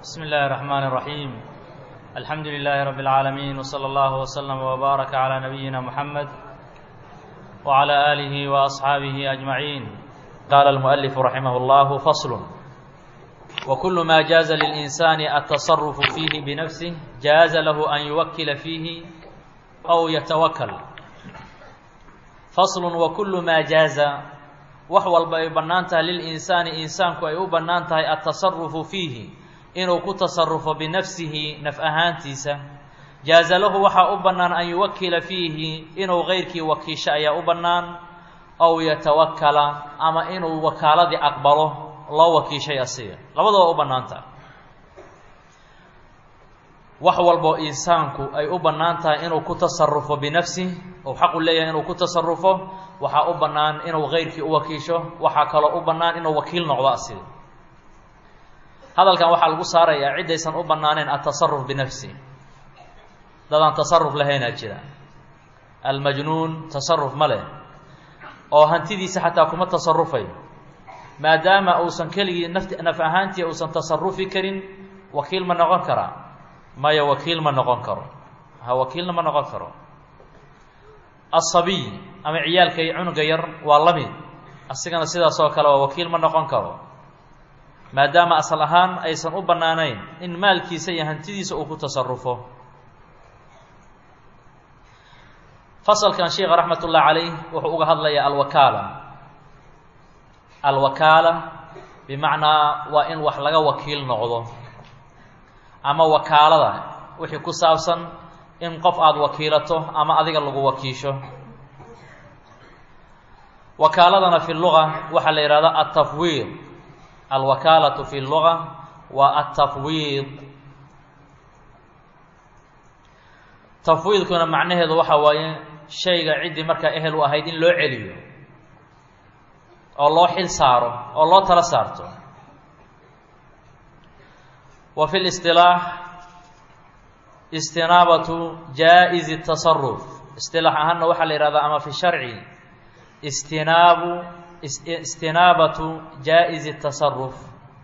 بسم الله الرحمن الرحيم الحمد لله رب العالمين وصلى الله وسلم وبارك على نبينا محمد وعلى آله وأصحابه أجمعين قال المؤلف رحمه الله فصل وكل ما جاز للإنسان التصرف فيه بنفسه جاز له أن يوكل فيه أو يتوكل فصل وكل ما جاز wax walba ay bannaan tahay lilinsaani insaanku ay u bannaan tahay altasarufu fiihi inuu ku tasarufo binafsihi naf ahaantiisa jaaza lahu waxaa u bannaan an yuwakila fiihi inuu keyrkii wakiisho ayaa u bannaan ow yatawakala ama inuu wakaaladii aqbalo loo wakiishay asiga labadaba u bannaan tahay wax walboo insaanku ay u bannaan tahay inuu ku tasarufo binafsih ou xaqu leeyahay inuu ku tasarufo waxaa u bannaan inuu keyrkii u wakiisho waxaa kaloo u bannaan inuu wakiil noqdo asiga hadalkan waxaa lagu saarayaa ciddaysan u bannaaneen altasaruf binafsi dadaan tasaruf lahaynaa jira almajnuun tasaruf ma leh oo hantidiisa xataa kuma tasarufayo maadaama uusan keligii naf naf ahaantii uusan tasarufi karin wakiil ma noqon karaa maya wakiil ma noqon karo ha wakiilna ma noqon karo asabiy ama ciyaalka iyo cunuga yar waa la mid asigana sidaas oo kale waa wakiil ma noqon karo maadaama asal ahaan aysan u bannaanayn in maalkiisa iyo hantidiisa uu ku tasarufo fasalkan sheikha raxmat ullah calayh wuxuu uga hadlayaa alwakaala alwakaala bimacnaa waa in wax laga wakiil noqdo ama wakaalada wixii ku saabsan in qof aada wakiilato ama adiga lagu wakiisho wakaaladana fi luga waxaa la yihahdaa altafwiid alwakaalatu fi luga waa altafwiid tafwiidkuna macnaheedu waxa waaye shayga ciddii markaa ehel u ahayd in loo celiyo oo loo xil saaro oo loo tala saarto wa fi listilaax istinaabatu jaa-izi tasaruf istilaax ahaanna waxaa la yihahdaa ama fi sharci istinaabu istinaabatu jaa-izi tasaruf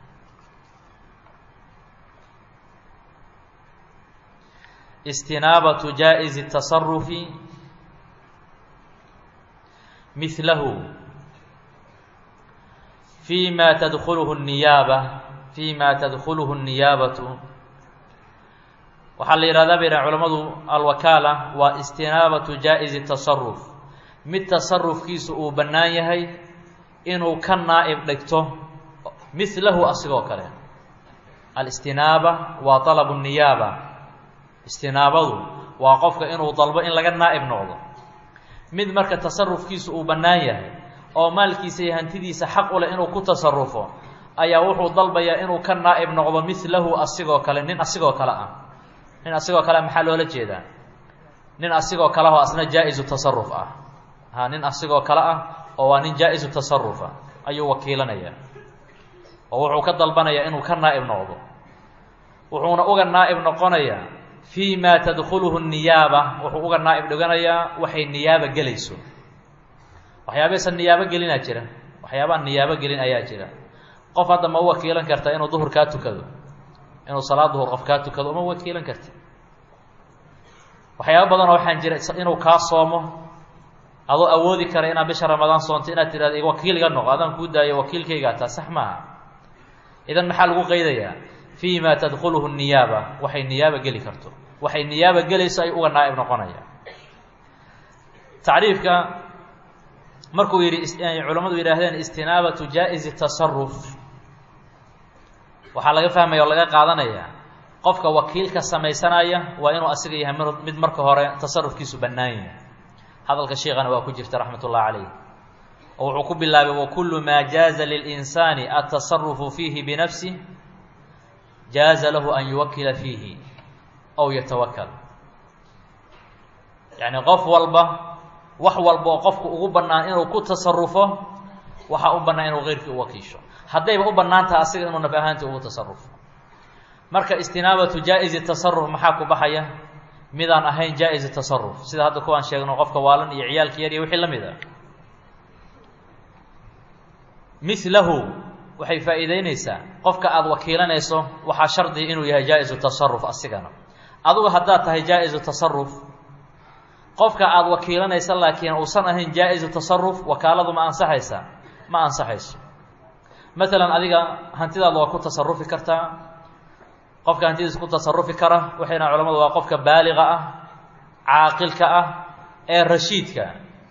istinaabatu jaa-izi tasarufi mihlahu fi ma tadkuluhu niyaaba fi ma tadkuluhu niyaabatu waxaa la yihahdaa bay dhahan culamadu alwakaala waa istinaabatu jaa-izi tasaruf mid tasarufkiisu uu bannaan yahay inuu ka naa'ib dhigto mihlahu asigoo kale alistinaaba waa talabu niyaaba istinaabadu waa qofka inuu dalbo in laga naa'ib noqdo mid marka tasarufkiisu uu bannaan yahay oo maalkiisa iyo hantidiisa xaq u leh inuu ku tasarufo ayaa wuxuu dalbayaa inuu ka naa'ib noqdo mihlahu asigoo kale nin asigoo kale ah nin asigoo kale maxaa loola jeedaa nin asigoo kale oo asna jaa-isu tasaruf ah ha nin asigoo kale ah oo waa nin jaa-isu tasarufa ayuu wakiilanayaa oo wuxuu ka dalbanayaa inuu ka naa'ib noqdo wuxuuna uga naa'ib noqonayaa fii ma tadkuluhu niyaaba wuxuu uga naa'ib dhiganayaa waxay niyaaba gelayso waxyaabaysan niyaabo gelinaa jira waxyaabaan niyaabo gelin ayaa jira qof hadda ma u wakiilan karta inuu duhur kaa tukado inuu salaad duhur qof kaa tukado uma wakiilan karti waxyaaba badanoo waxaan jira inuu kaa soomo adoo awoodi kara inaad bisha ramadaan soonto inaad tidhahdo wakiil iga noqo adaan kuu daayo wakiilkaygaa taa sax maaha idan maxaa lagu qaydayaa fii ma tadkuluhu niyaaba waxay niyaaba geli karto waxay niyaaba gelayso ay uga naa'ib noqonaya tacriifka markuu yidhi culammadu yidhaahdeen istinaabatu jaa-izi tasaruf waxaa laga fahmaya oo laga qaadanaya qofka wakiilka samaysanaya waa inuu asiga yahay mid marka hore tasarufkiisu bannaan yahay hadalka sheikana waa ku jirta raxmat ullahi calayh oo wuxuu ku bilaabay wakulu maa jaaza lilinsaani altasarufu fiihi binafsih jaaza lahu an yuwakila fiihi ow yatawakal yacni qof walba wax walba oo qofku ugu bannaan inuu ku tasarufo waxaa u bannaan inuu keyrkii u wakiisho haddayba u bannaan taha asiga inuu naf ahaantii ugu tasarufo marka istinaabatu jaa-izi tasaruf maxaa ku baxaya midaan ahayn jaa-izi tasaruf sida hadda kuwaan sheegno qofka waalan iyo ciyaalka yar iyo wixii la mid a milahu waxay faa'iideynaysaa qofka aada wakiilanayso waxaa shardiga inuu yahay jaa-isu tasaruf asigana adugu haddaad tahay jaa-isu tasaruf qofka aada wakiilanaysa laakiin uusan ahayn jaa-isu tasaruf wakaaladu ma ansaxaysa ma ansaxayso maalan adiga hantidaada waa ku tasarufi kartaa qofka hantidiisa ku tasarufi kara waxayna culamadu waa qofka baaliqa ah caaqilka ah ee rashiidka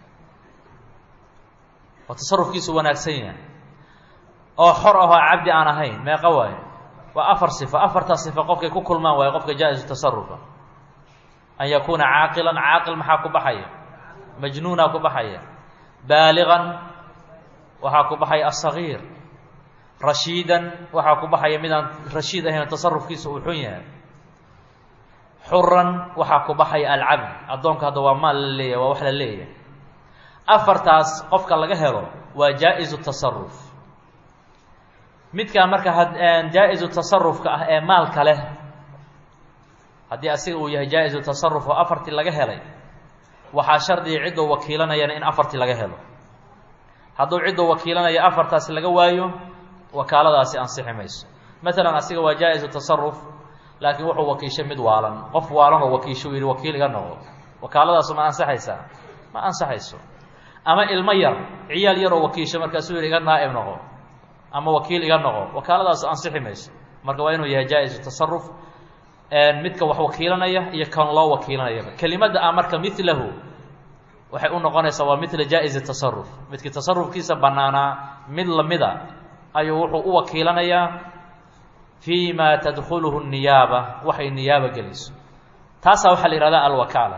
oo tasarufkiisu wanaagsan yahay oo xor ahoo cabdi aan ahayn meeqa waayo waa afar sifo afartaa sifo qofkay ku kulmaan waayo qofka jaa-isu tasarufa an yakuuna caaqilan caaqil maxaa ku baxaya majnuunaa ku baxaya baaliqan waxaa ku baxaya asagiir rashiidan waxaa ku baxaya midaan rashiid ahayn tasarufkiisa uu xun yahay xuran waxaa ku baxaya alcabd addoonka hadda waa maal la leeyahay waa wax la leeyahay afartaas qofka laga helo waa jaa-isu tasaruf midkaa marka jaa-isu tasarufka ah ee maalka leh haddii asiga uu yahay jaa-isu tasaruf oo afartii laga helay waxaa shardiga cidduu wakiilanayana in afartii laga helo hadduu cidduu wakiilanayo afartaasi laga waayo wakaaladaasi ansixi mayso maalan asiga waa jaa-isu tasaruf laakiin wuxuu wakiishay mid waalan qof waalan oo wakiisho u yidhi wakiil iga noqo wakaaladaasu ma ansaxaysaa ma ansaxayso ama ilmo yar ciyaal yaroo wakiisho markaasuu yidhi iga naa'ib noqo ama wakiil iga noqo wakaaladaasu ansixi mayso marka waa inuu yahay jaa-isu tasaruf midka wax wakiilanaya iyo kan loo wakiilanayaba kelimadda ah marka milahu waxay u noqonaysaa waa mila jaa-izi tasaruf midkii tasarufkiisa bannaanaa mid lamida ayuu wuxuu u wakiilanayaa fii ma tadkhuluhu niyaaba waxay niyaaba geliso taasaa waxaa la yihahdaa alwakaala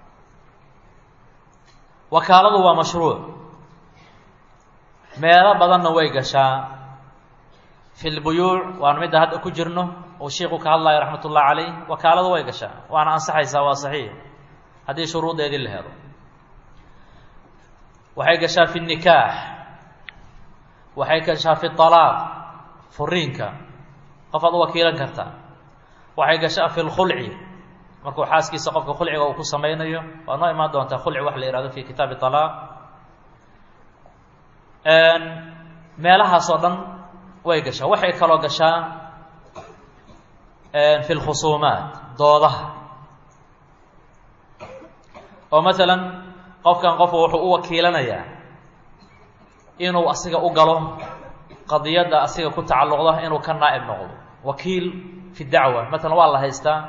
wakaaladu waa mashruuc meelo badanna way gashaa fi lbuyuuc waana midda hadda ku jirno uu shiiku ka hadlayo raxmat ullah calayh wakaaladu way gashaa waana ansaxaysaa waa saxiix haddii shuruudeedii la helo waxay gashaa fi nikaax waxay gashaa fi alaaq furiinka qofaad u wakiilan kartaa waxay gashaa fi lkhulci markuu xaaskiisa qofka khulciga uu ku samaynayo waa noo imaan doontaa khulci wax la ihahdo fi kitaabi alaaq meelahaas oo dhan way gashaa waxay kaloo gashaa fi lkhusuumaat doodaha oo maalan qofkan qofku wuxuu u wakiilanayaa inuu asiga u galo qadiyadda asiga ku tacalluqda inuu ka naa'ib noqdo wakiil fi dacwa maalan waa la haystaa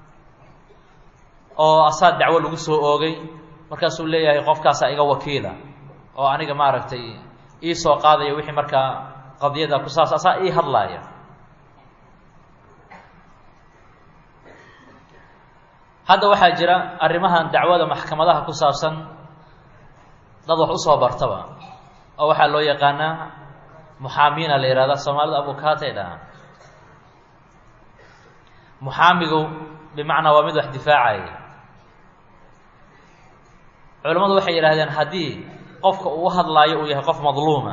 oo asaa dacwo lagu soo oogay markaasuu leeyahay qofkaasaa iga wakiila oo aniga maaragtay ii soo qaadaya wixii markaa qadiyada ku saabsan asaa ii hadlaaya hadda waxaa jira arrimahan dacwada maxkamadaha ku saabsan dad wax usoo bartaba oo waxaa loo yaqaanaa muxaamiina la yihahda soomaalida abukaatay dhahaan muxaamigu bimacnaa waa mid wax difaacaya culimmadu waxay yidhahdeen haddii qofka uu hadlaayo uu yahay qof madluuma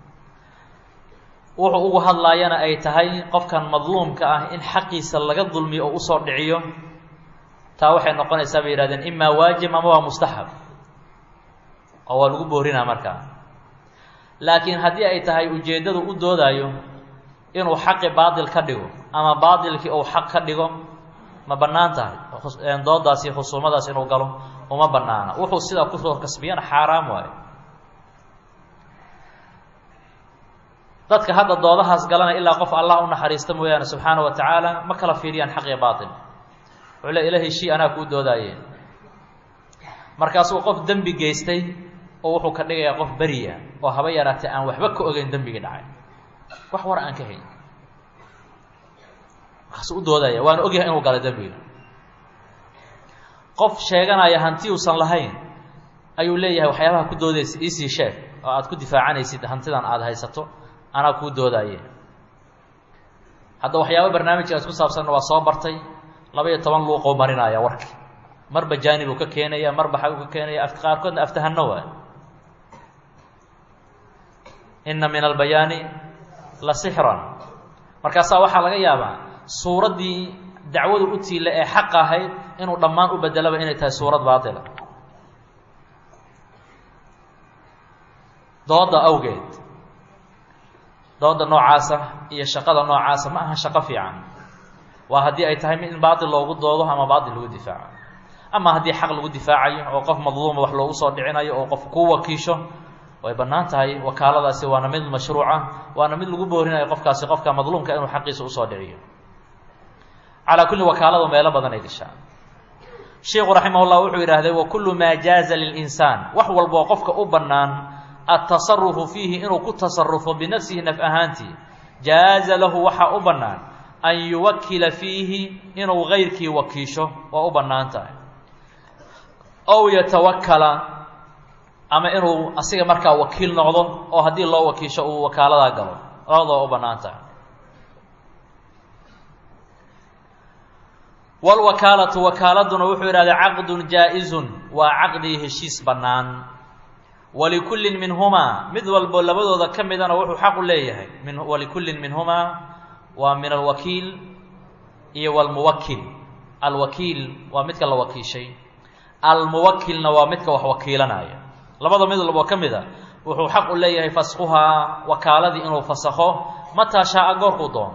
wuxuu ugu hadlaayana ay tahay qofkan madluumka ah in xaqiisa laga dulmiyo oo usoo dhiciyo taa waxay noqonaysaa bay yihahdeen imaa waajib ama waa mustaxab oo waa lagu boorinaa markaa laakiin haddii ay tahay ujeeddadu u doodaayo inuu xaqi baatil ka dhigo ama baatilkii uu xaq ka dhigo ma bannaan tahay doodaasi khusuumadaas inuu galo uma bannaana wuxuu sidaa kusoo kasbiyana xaaraam waayo dadka hadda doodahaas galana ilaa qof allah u naxariista mooyaane subxaana wa tacaala ma kala fiiriyaan xaq iyo baatil wuxuu le ila heshii anaa kuu doodaaye markaasuu qof dembi geystay oo wuxuu ka dhigayaa qof beriya oo haba yaraatee aan waxba ka ogeyn dembigii dhacay wax war aan ka hayn markaasuu u doodaya waana ogyahay inuu galay dembiga qof sheeganaya hanti uusan lahayn ayuu leeyahay waxyaabaha ku doodaysa iisii sheeg oo aad ku difaacanaysid hantidan aada haysato anaa kuu doodaaye hadda waxyaaba barnaamijkaas ku saabsanna waa soo bartay laba iyo toban luuqoo marinaya warki marba jaanib uu ka keenaya marba xag uu ka keenaya af qaarkoodna aftahano waay inna min albayaani la sixran markaasaa waxaa laga yaabaa suuraddii dacwadu u tiila ee xaq ahayd inuu dhammaan u bedelaba inay tahay suurad baatila dooda awgeed dooda noocaasa iyo shaqada noocaasa ma aha shaqo fiican waa haddii ay tahay mid in baatil loogu doodo ama baatil lagu difaaco ama haddii xaq lagu difaacayo oo qof madluuma wax loogu soo dhicinayo oo qof kuu wakiisho way bannaan tahay wakaaladaasi waana mid mashruuca waana mid lagu boorinayo qofkaasi qofka madluumka inuu xaqiisa usoo dhiciyo calaa kulli wakaaladu meelo badan ay gashaa sheikhu raximah llah wuxuu yidhaahday wa kullu maa jaaza lilinsaan wax walboo qofka u bannaan altasarufu fiihi inuu ku tasarufo binafsihi naf ahaantii jaaza lahu waxaa u bannaan an yuwakila fiihi inuu gayrkii wakiisho waa u bannaan tahay ow yatawakala ama inuu asiga markaa wakiil noqdo oo haddii loo wakiisho uu wakaaladaa galo labadaba u bannaan tahay wlwakaalatu wakaaladuna wuxuu yidhahday caqdun jaa-izun waa caqdii heshiis bannaan walikullin minhumaa mid walbo labadooda ka midana wuxuu xaqu leeyahay min walikullin minhumaa waa min alwakiil iyo walmuwakil alwakiil waa midka la wakiishay almuwakilna waa midka wax wakiilanaya labada mid walboo ka mid a wuxuu xaq u leeyahay faskhuhaa wakaaladii inuu fasakho mataa shaa-a goorkuu doono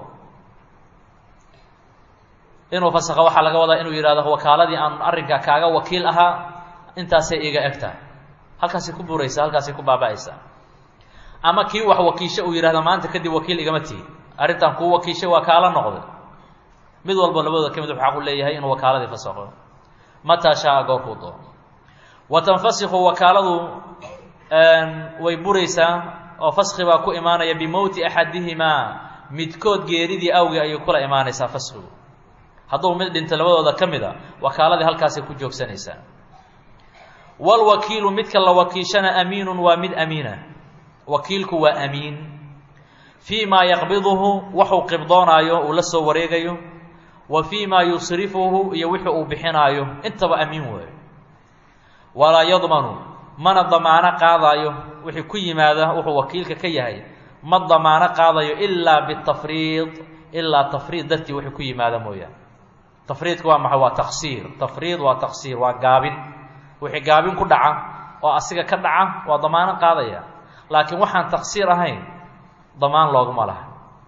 inuu fasakho waxaa laga wadaa inuu yidhahdo wakaaladii aan arrinkaa kaaga wakiil ahaa intaasay iga eg tahay halkaasay ku buraysaa halkaasay ku baaba-aysaa ama kii wax wakiisho uu yidhahda maanta kadib wakiil igama tihi arrintan kuu wakiishay waa kaala noqday mid walba labadooda ka mid wuxuu xaq u leeyahay inuu wakaaladii fasakho mataa shaa-a goorkuu doono wa tanfasikhu wakaaladu way buraysaa oo faski baa ku imaanaya bimowti axadihimaa midkood geeridii awgii ayay kula imaanaysaa faskigu hadduu mid dhinta labadooda ka mid a wakaaladii halkaasay ku joogsanaysaa walwakiilu midka la wakiishana amiinun waa mid amiina wakiilku waa amiin fii maa yaqbiduhu waxuu qibdoonaayo uu la soo wareegayo wa fii maa yusrifuhu iyo wixii uu bixinaayo intaba amiin weeyo walaa yadmanu mana damaano qaadaayo wixii ku yimaada wuxuu wakiilka ka yahay ma damaano qaadayo ilaa bitafriid ilaa tafriid dartii wixii ku yimaada mooyaane tafriidka waa maxay waa taqsiir tafriid waa taqsiir waa gaabin wixii gaabin ku dhaca oo asiga ka dhaca waa damaano qaadaya laakiin waxaan taqsiir ahayn damaan looguma laha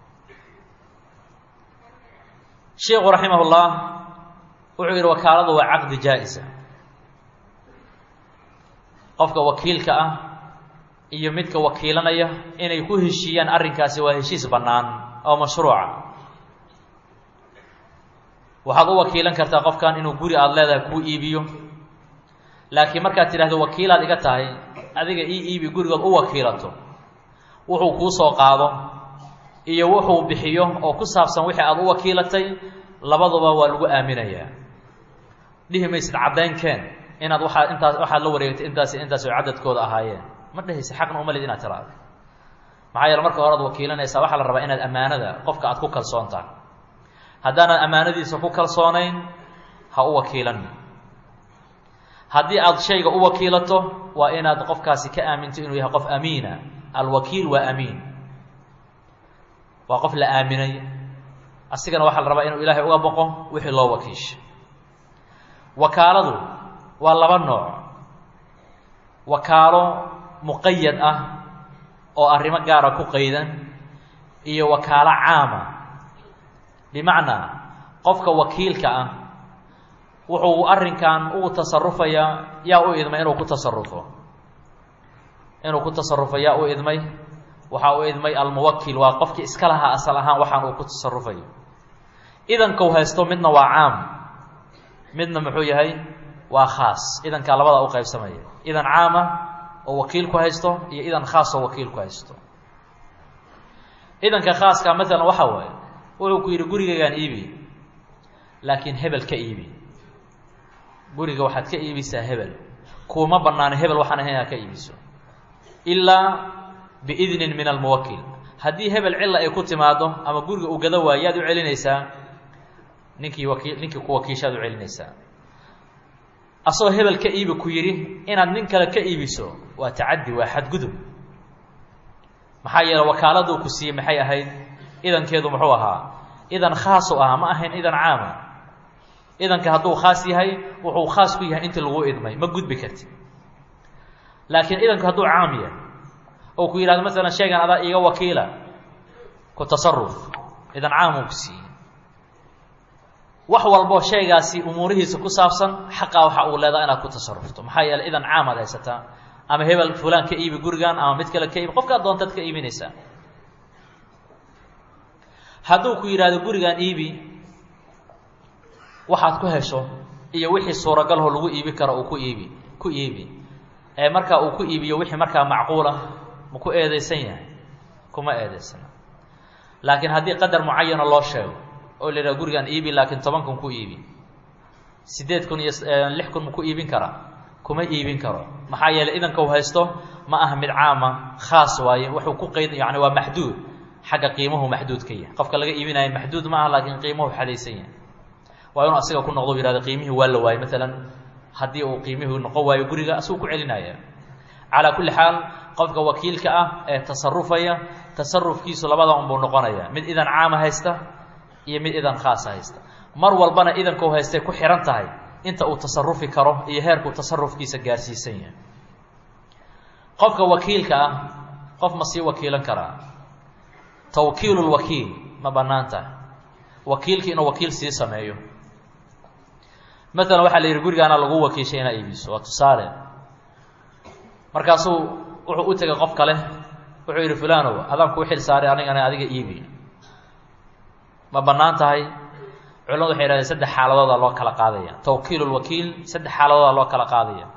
sheikhu raximah ullah wuxuu yidhi wakaaladu waa caqdi jaa-isa qofka wakiilka ah iyo midka wakiilanaya inay ku heshiiyaan arrinkaasi waa heshiis bannaan oo mashruuca waxaad u wakiilan kartaa qofkan inuu guri aada leedahay kuu iibiyo laakiin markaad tidhahdo wakiilaad iga tahay adiga ii iibi gurigood u wakiilato wuxuu kuu soo qaado iyo wuxuu bixiyo oo ku saabsan wixii aada u wakiilatay labaduba waa lagu aaminayaa dhihi maysid caddaynkeen inaad waxaa intaas waxaad la wareegtay intaasi intaas oo cadadkooda ahaayeen ma dhehaysa xaqna uma lid inaad tiraado maxaa yeele marka hore ad wakiilanaysaa waxaa la rabaa inaad ammaanada qofka aad ku kalsoon tahay haddaanaad ammaanadiisa ku kalsoonayn ha u wakiilan haddii aad shayga u wakiilato waa inaad qofkaasi ka aaminto inuu yahay qof amiina alwakiil waa amiin waa qof la aaminay asigana waxaa la rabaa inuu ilaahay uga boqo wixii loo wakiishay wakaaladu waa laba nooc wakaalo muqayad ah oo arrimo gaara ku qaydan iyo wakaalo caama bimacnaa qofka wakiilka ah wuxuu arrinkan ugu tasarufayaa yaa u idmay inuu ku tasarufo inuu ku tasarufo yaa u idmay waxaa u idmay almuwakil waa qofkii iska lahaa asal ahaan waxaan uu ku tasarufayo idankau haysto midna waa caam midna muxuu yahay waa khaas idankaa labada u qaybsamaya idan caama oo wakiilku haysto iyo idan khaas oo wakiilku haysto idanka khaaska maalan waxaa waaye wuxuu ku yidhi gurigaygaan iibi laakiin hebel ka iibi guriga waxaad ka iibisaa hebel kuuma banaano hebel waxaan ahayn aa ka iibiso ilaa biidnin min almuwakil haddii hebel cilla ay ku timaado ama guriga uu gado waayo yaad u celinaysaa ninkii wakii ninkii ku wakiishaad u celinaysaa asagoo hebel ka iibi ku yidhi inaad nin kale ka iibiso waa tacaddi waa xadgudub maxaa yeele wakaaladuu ku siiyey maxay ahayd idankeedu muxuu ahaa idan khaasu ahaa ma ahayn idan caama idanka hadduu khaas yahay wuxuu khaas ku yahay intii lagu idmay ma gudbi karti laakiin idanku hadduu caam yahay oo ku yidhahdo masalan sheegan adaa iiga wakiila ku tasaruf idan caamuu ku siiyey wax walboo shaygaasi umuurihiisa ku saabsan xaqaa waxa uu leedaha inaad ku tasarufto maxaa yeeley idan caamaad haysataa ama hebel fulaan ka iibi gurigan ama mid kale ka iibi qofkaad doontaad ka iibinaysaa hadduu ku yidhaahdo gurigan iibi waxaad ku hesho iyo wixii suuragalho lagu iibi karo uu ku iibi ku iibi ee markaa uu ku iibiyo wixii markaa macquula ma ku eedeysan yahay kuma eedeysana laakiin haddii qadar mucayana loo sheego oo la yidhaha gurigan iibi laakiin toban kun ku iibi siddeed kun iyo lix kun ma ku iibin karaa kuma iibin karo maxaa yeeley idanka u haysto ma aha mid caama khaas waaye wuxuu ku qeyd yani waa maxduud xagga qiimuhu maxduud ka yahay qofka laga iibinayo maxduud ma aha laakiin qiimuhu xadaysan yahay waa inuu asiga ku noqdo u yihahdo qiimihii waa la waayey maalan haddii uu qiimihii noqon waayo guriga asuu ku celinaya calaa kulli xaal qofka wakiilka ah ee tasarufaya tasarufkiisu labada unbuu noqonaya mid idan caama haysta iyo mid idan khaasa haysta mar walbana idanka u haystay ku xihan tahay inta uu tasarufi karo iyo heerkuu tasarufkiisa gaarsiisan yahay qofka wakiilka ah qof ma sii wakiilan karaa tawkiilu lwakiil ma bannaan tahay wakiilki inuu wakiil sii sameeyo maalan waxaa la yidhi gurigaana lagu wakiishay inaa iibiso waa tusaale markaasuu wuxuu u tegay qof kale wuxuu yidhi fulanow adaan kuu xil saaray anigana adiga iibi ma bannaan tahay culamadu waxay yidhahdeen saddex xaaladoodaa loo kala qaadaya tawkiil lwakiil saddex xaaladoodaa loo kala qaadaya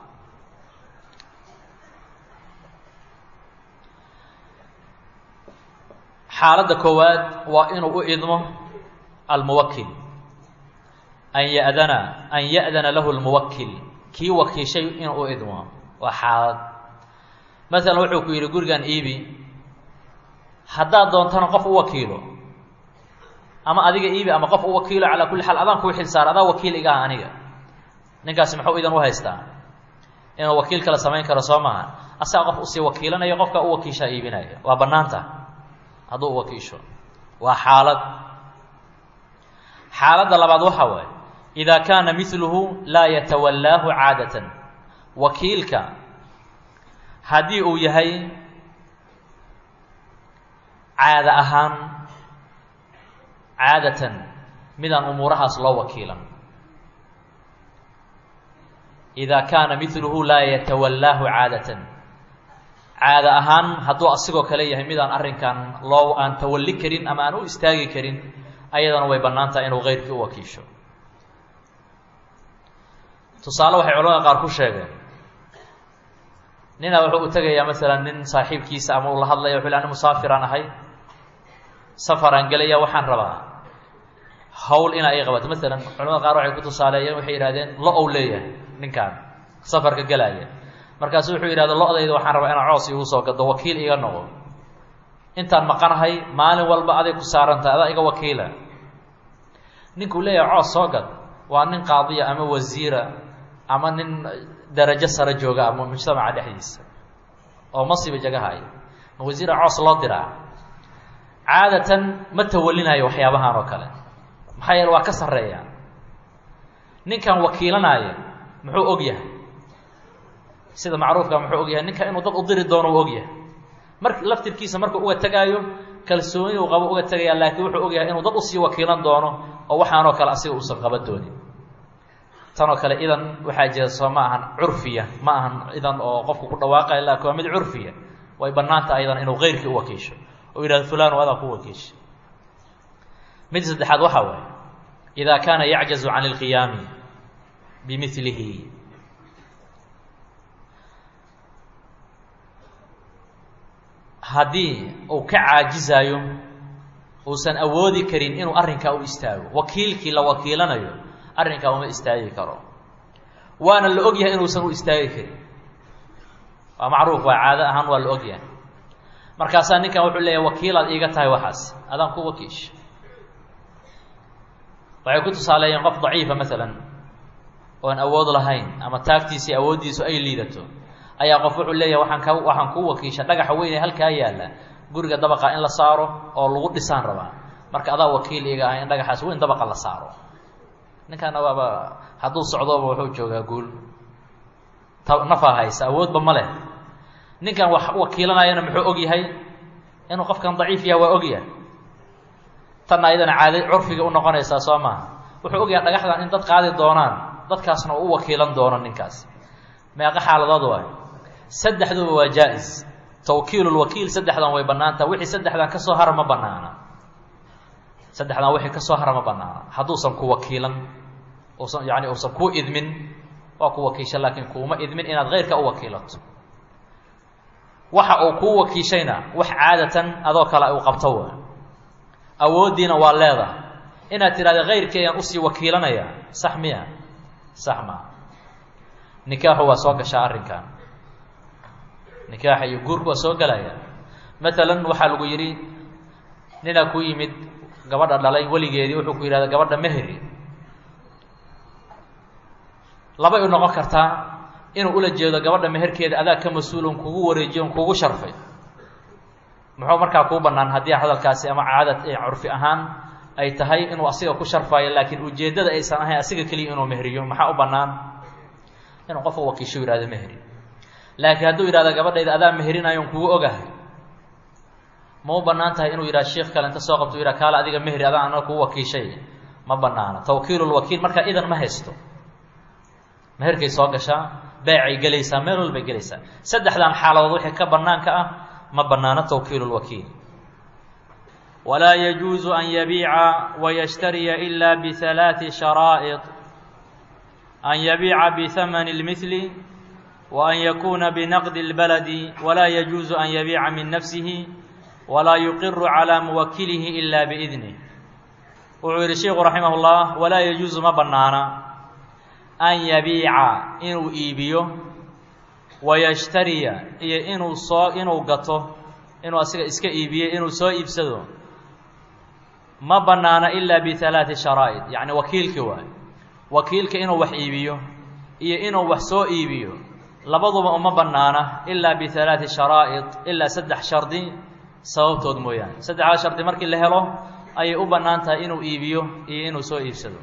xaaladda koowaad waa inuu u idmo almuwakil an ya'dana an ya'dana lahu lmuwakil kii wakiishay inuu u idmo waa xaalad maalan wuxuu ku yidhi gurigan iibi haddaad doontana qof u wakiilo ama adiga iibi ama qof u wakiilo calaa kulli xaal adaan kuu xil saara adaa wakiil iga ah aniga ninkaasi muxuu idan u haystaa inuu wakiil kale samayn karo soo maaha asaga qof usii wakiilanayo qofka u wakiishaa iibinaya waa bannaanta hadduu u wakiisho waa xaalad xaaladda labaad waxa waaye idaa kaana miluhu laa yatawallaahu caadatan wakiilka haddii uu yahay caada ahaan caadatan midaan umuurahaas loo wakiilan idaa kaana miluhu laa yatawallaahu caadatan caada ahaan hadduu asigoo kale yahay midaan arrinkan loo aan tawalli karin ama aan u istaagi karin ayadana way bannaan tahay inuu keyrkii u wakiisho tusaale waxay culamada qaar ku sheegeen nina wuxuu u tegayaa masalan nin saaxiibkiisa ama uu la hadlaya wuxu ani musaafiraan ahay safaraan gelaya waxaan rabaa hawl inaa ii qabato masalan culamada qaar waxay ku tusaaleeyeen waxay yidhahdeen lo ou leeyahay ninkaan safarka gelaya markaasu wuxuu yidhahda lo-dayda waxaan rabaa inaa coos iigu soo gado wakiil iga noqo intaan maqanahay maalin walba aday ku saarantahay adaa iga wakiila ninkuu leeyahay coos soo gad waa nin qaadiya ama wasiira ama nin darajo sare jooga ama mujtamaca dhexdiisa oo masiba jagahaya ma wasiira coos loo diraa caadatan ma tawalinayo waxyaabahan oo kale maxaa yeele waa ka sarreeya ninkan wakiilanaayo muxuu og yahay sida macruufka muxuu og yahay ninka inuu dad u diri doono u og yahay mar laftirkiisa markuu uga tegaayo kalsooni uu qabo uga tegaya laakiin wuxuu og yahay inuu dad usii wakiilan doono oo waxaanoo kale asiga uusan qaban doonin tanoo kale idan waxaa jira soo ma ahan curfiya ma ahan idan oo qofku ku dhawaaqaya laakin waa mid curfiya way bannaanta aydan inuu keyrkii u wakiisho oo yidhahdo fulan adaa ku wakiisha mid saddexaad waxaa waaye idaa kaana yacjazu can ilqiyaami bimilihi haddii uu ka caajizaayo uusan awoodi karin inuu arrinkaa u istaago wakiilkii la wakiilanayo arrinkaa uma istaagi karo waana la og yahay inuusan u istaagi karin waa macruuf waa caado ahaan waa la og yahay markaasaa ninkan wuxuu leeyahay wakiilaad iiga tahay waxaas adaan ku wakiisha waxay ku tusaaleeyeen qof daciifa maalan oon awood lahayn ama taagtiisii awooddiisu ay liidato ayaa qof wuxuu leeyahay waxaan ka waxaan kuu wakiisha dhagaxa weyn ee halkaa yaalla guriga dabaqa in la saaro oo lagu dhisaan rabaa marka adaa wakiil iga ah in dhagaxaas weyn dabaqa la saaro ninkaana waaba hadduu socdooba wuxuu joogaa guul ta nafaa haysa awoodba ma leh ninkan wax wakiilanayana muxuu og yahay inuu qofkan daciif yahay waa og yahay tanna ayadana caada curfiga u noqonaysaa soo maaha wuxuu ogyahay dhagaxdan in dad qaadi doonaan dadkaasna uu u wakiilan doono ninkaas meeqa xaaladood waay saddexduba waa jaa-is tawkiilulwakiil saddexdan way bannaantaha wixii saddexdan ka soo hara ma bannaana saddexdan wixii ka soo hara ma bannaana hadduusan ku wakiilan usan yani uusan kuu idmin waa ku wakiisha laakiin kuuma idmin inaad keyrka u wakiilato waxa uu kuu wakiishayna wax caadatan adoo kale uu qabto waa awooddiina waa leedahay inaad tidhahda keyrkii ayaan usii wakiilanaya sax miya sax maa nikaaxu waa soo gashaa arrinkan nikaaxa iyo guurku waa soo gelaya maalan waxaa lagu yidhi ninaa ku yimid gabadha dhalay weligeedii wuxuu ku yidhahda gabadha meheri labay u noqon kartaa inuu ula jeedo gabadha meherkeeda adaa ka mas-uulon kugu wareejiyo on kugu sharfay muxuu markaa kuu bannaan haddii hadalkaasi ama caadad curfi ahaan ay tahay inuu asiga ku sharfaayo laakiin ujeeddada aysan ahayn asiga keliya inuu meheriyo maxaa u bannaan inuu qofka wakiisho yihahdo meheri laakiin hadduu yidhahdo gabadhayda adaa meherinayo on kugu ogahay ma u bannaan tahay inuu yidhahdo sheikh kale inta soo qabto u yidhah kaale adiga meheri adaa ana kugu wakiishay ma bannaana tawkiilulwakiil markaa idan ma haysto meherkay soo gashaa beecay gelaysaa meel walbay gelaysaa saddexdan xaaladood wixii ka bannaanka ah ma bannaano tawkiilu lwakiil walaa yajuusu an yabiica wayashtariya ila bihalaaثi sharaa'id an yabiica bihamani اlmihli wa an yakuuna binaqdi اlbaladi walaa yajuusu an yabiica min nafsihi walaa yuqiru calaa muwakilihi ila biidnih wuxuu yidhi sheiku raximah اllah walaa yajuusu ma bannaana an yabiica inuu iibiyo wayashtariya iyo inuu soo inuu gato inuu asiga iska iibiyo inuu soo iibsado ma bannaana ilaa bihalaaثi sharaa'id yacni wakiilki waay wakiilka inuu wax iibiyo iyo inuu wax soo iibiyo labaduba uma bannaana ilaa bihalaaثi sharaa'id ilaa saddex shardi sababtood mooyaane saddexdaas shardi markii la helo ayay u bannaan tahay inuu iibiyo iyo inuu soo iibsado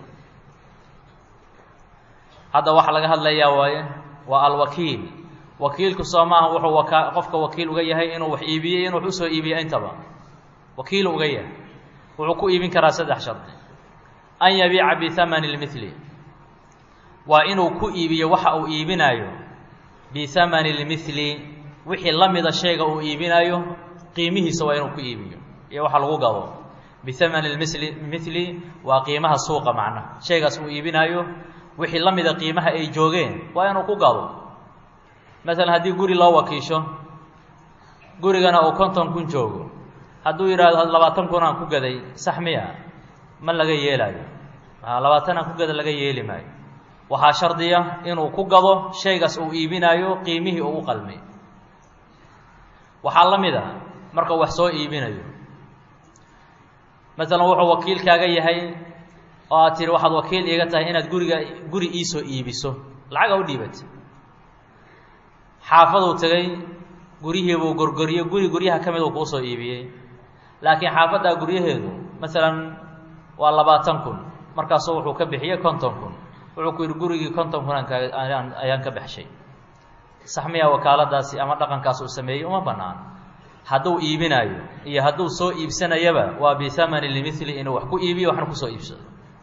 hadda waxaa laga hadlayaa waaye waa alwakiil wakiilku soo maaha wuxuu waka qofka wakiil uga yahay inuu wax iibiyo inuu wax usoo iibiyo intaba wakiilu uga yahay wuxuu ku iibin karaa saddex shardi an yabiica bihamani اlmihli waa inuu ku iibiyo waxa uu iibinaayo bihamani اlmihli wixii la mida shayga uu iibinaayo qiimihiisa waa inuu ku iibiyo iyo waxa lagu gado bihamani lmili mihli waa qiimaha suuqa macnaha shaygaas uu iibinaayo wixii la mida qiimaha ay joogeen waa inuu ku gado masalan haddii guri loo wakiisho gurigana uu konton kun joogo hadduu yidhaahdo labaatan kun aan ku gaday sax miya ma laga yeelaayo labaatan aan ku gada laga yeeli maayo waxaa shardiya inuu ku gado shaygaas uu iibinaayo qiimihii uu u qalmay waxaa la mid a markau wax soo iibinayo masalan wuxuu wakiilkaaga yahay oo aad tihi waxaad wakiil iiga tahay inaad guriga guri iisoo iibiso lacaga u dhiibatay xaafaduu tegey guryihiibuu gorgoriyo guri guryaha ka mid uu kuusoo iibiyey laakiin xaafaddaa guryaheedu masalan waa labaatan kun markaasuu wuxuu ka bixiyey konton kun wuxuu ku yidhi gurigii konton kun aan kaa ayaan ka baxshay sax miyaa wakaaladaasi ama dhaqankaas uu sameeyey uma bannaan hadduu iibinaayo iyo hadduu soo iibsanayaba waa bihamani limili inuu wax ku iibiyo waxna kusoo iibsado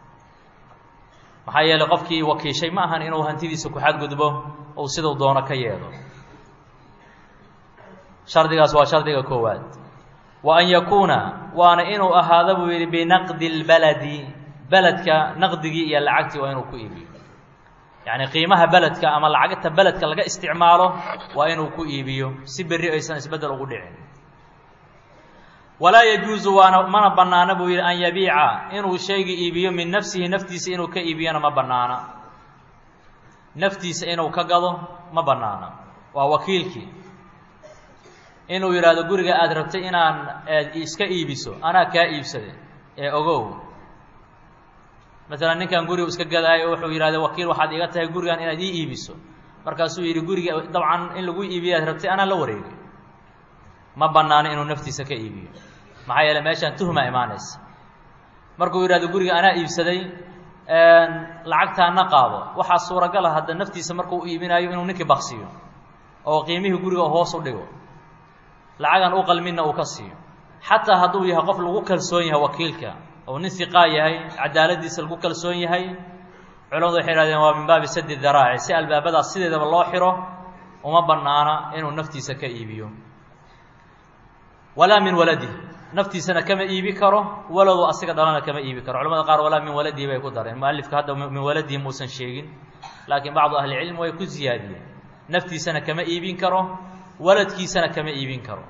maxaa yeelay qofkii wakiishay ma ahan inuu hantidiisa ku xadgudbo uu siduu doono ka yeelo shardigaas waa shardiga koowaad wa an yakuuna waana inuu ahaado buu yidhi binaqdi اlbaladi beledka naqdigii iyo lacagtii waa inuu ku iibiyo yacni qiimaha beledka ama lacagta beledka laga isticmaalo waa inuu ku iibiyo si berri aysan isbeddel ugu dhicin walaa yajuusu waana mana bannaana buu yidhi an yabiica inuu shayga iibiyo min nafsihi naftiisa inuu ka iibiyona ma bannaana naftiisa inuu ka gado ma bannaana waa wakiilkii inuu yidhaahdo guriga aada rabtay inaan iska iibiso anaa kaa iibsaday ee ogow masalan ninkan gurigu iska gadaayo wuxuu yidhahda wakiil waxaad iga tahay gurigan inaad ii iibiso markaasuu yidhi guriga dabcan in lagu iibiyo aad rabtay anaa la wareegay ma bannaano inuu naftiisa ka iibiyo maxaa yeele meeshaan tuhmaa imaanaysa markuu yidhahdo guriga anaa iibsaday lacagtaana qaado waxaa suuragala hadda naftiisa markuu u iibinaayo inuu ninkii baksiyo oo qiimihii guriga hoos u dhigo lacagan u qalminna uu ka siiyo xataa hadduu yahay qof lagu kalsoon yahay wakiilka ou nin siqaa yahay cadaaladiisa lagu kalsoon yahay culamadu waxay hahdeen waa min baabi sadi daraaci si albaabadaas sideedaba loo xiro uma bannaana inuu naftiisa ka iibiyo walaa min waladi naftiisana kama iibi karo waladu asiga dhalana kama iibi karo culamada qaar walaa min waladihi bay ku dareen mualifka hadda min waladihi muusan sheegin laakiin bacdu ahlicilm way ku ziyaadiyeen naftiisana kama iibin karo waladkiisana kama iibin karo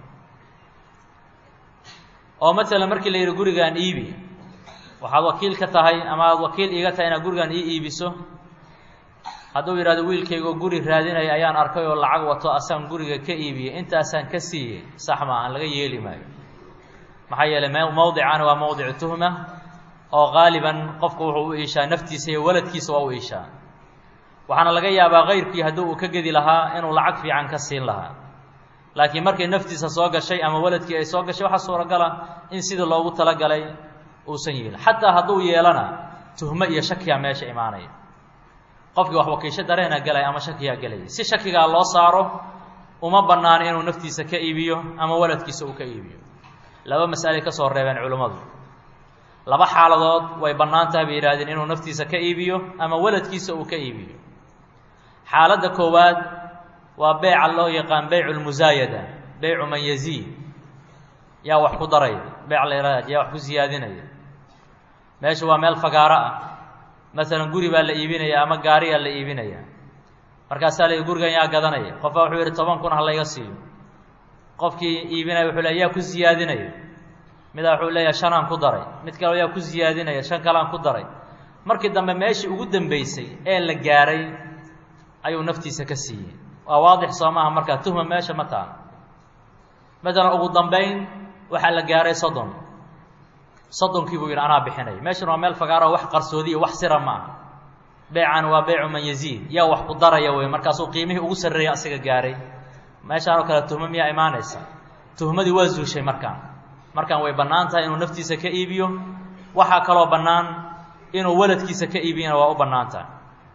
oo masalan markii la yidhi gurigaan iibi waxaad wakiil ka tahay ama aada wakiil iiga tahay inaad gurigaan ii iibiso hadduu yidhahdo wiilkaygoo guri raadinaya ayaan arkay oo lacag wato asaan guriga ka iibiyey intaasaan ka siiyey sax maaha laga yeeli maayo maxaa yeelay mowdicaani waa mowdicu tuhma oo qaaliban qofku wuxuu u iishaa naftiisa iyo waladkiisa waa u iishaa waxaana laga yaabaa kayrkii haddii uu ka gedi lahaa inuu lacag fiican ka siin lahaa laakiin markay naftiisa soo gashay ama waladkii ay soo gashay waxaa suuragala in sidii loogu talagalay uusan yeelin xataa hadduu yeelana tuhmo iyo shakiyaa meesha imaanaya qofkii wax wakiisho dareena galaya ama shakiyaa gelaya si shakigaa loo saaro uma bannaano inuu naftiisa ka iibiyo ama waladkiisa uu ka iibiyo laba mas'aley ka soo reebeen culimmadu laba xaaladood way bannaan tahay bay yidhahdeen inuu naftiisa ka iibiyo ama waladkiisa uu ka iibiyo xaaladda koowaad waa beyca loo yaqaan beycu lmusaayada beycu man yaziid yaa wax ku daraya beyc la yihahda yaa wax ku siyaadinaya meesha waa meel fagaaro ah masalan guri baa la iibinaya ama gaariyaa la iibinaya markaasaa la gurigan yaa gadanaya qof baa wuxuu yidhi toban kun ha layga siiyo qofkii iibinaya wuxuu le yaa ku siyaadinaya midaa wuxuu leeyahay shanaan ku daray mid kale yaa ku siyaadinaya shan kalean ku daray markii dambe meeshii ugu dambeysay ee la gaaray ayuu naftiisa ka siiyey waa waadix soo maaha markaa tuhma meesha ma taha matalan ugu dambayn waxaa la gaaray soddon soddonkii buu yidhi anaa bixinaya meeshan waa meel fagaaro wax qarsoodiya wax sira ma aha beycan waa beycu man yaziid yaa wax ku daraya wey markaasuu qiimihii ugu sarreeyay asiga gaaray meeshaan oo kale tuhmo miyaa imaanaysa tuhmadii waa zuushay markaan markaan way bannaan tahay inuu naftiisa ka iibiyo waxaa kaloo bannaan inuu waladkiisa ka iibiyana waa u bannaan tahay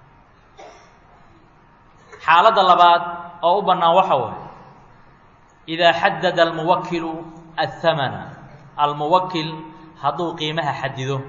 xaaladda labaad oo u bannaan waxa waay idaa xadada almuwakilu athamana almuwakil hadduu qiimaha xadido